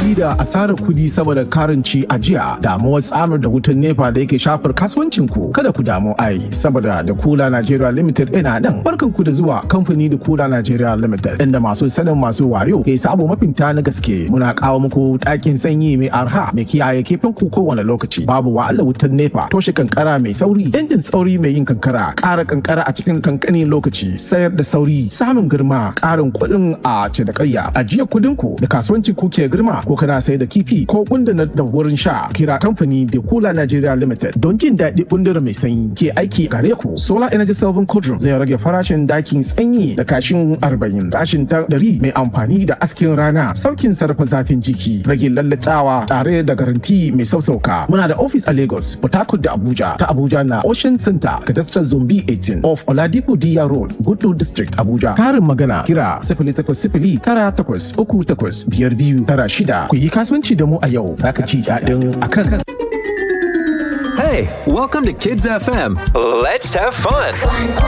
fama da asarar kudi saboda karanci a jiya damuwar tsamar da wutan nepa da yake shafar kasuwancin ku kada ku damu ai saboda da kula Nigeria Limited ina nan barkan ku da zuwa kamfani da kula Nigeria Limited inda masu sanin masu wayo ke sabo mafinta na gaske muna kawo muku ɗakin sanyi mai arha mai kiyaye kefin ku kowane lokaci babu wahalar wutan nepa toshe kankara mai sauri injin sauri mai yin kankara ƙara kankara a cikin kankanin lokaci sayar da sauri samun girma ƙarin kuɗin a cinikayya ajiya kuɗin ku da kasuwancin ku ke girma ko kana sai da kifi ko gundana da wurin sha kira kamfani da kula Nigeria Limited don jin daɗi gundura mai sanyi ke aiki gare ku solar energy saving cauldron zai rage farashin dakin sanyi da kashin 40 kashin ta 100 mai amfani da askin rana saukin sarrafa zafin jiki rage lallatawa tare da garanti mai sausauka muna da office a Lagos Port Harcourt da Abuja ta Abuja na Ocean Center Cadastral Zombi 18 of Oladipo Diya Road Gudu District Abuja karin magana kira 0800 tara takwas uku takwas biyar biyu tara shida ku yi kasuwanci da mu a yau za ka ci daɗin akan. Hey, welcome to Kids FM. Let's have fun.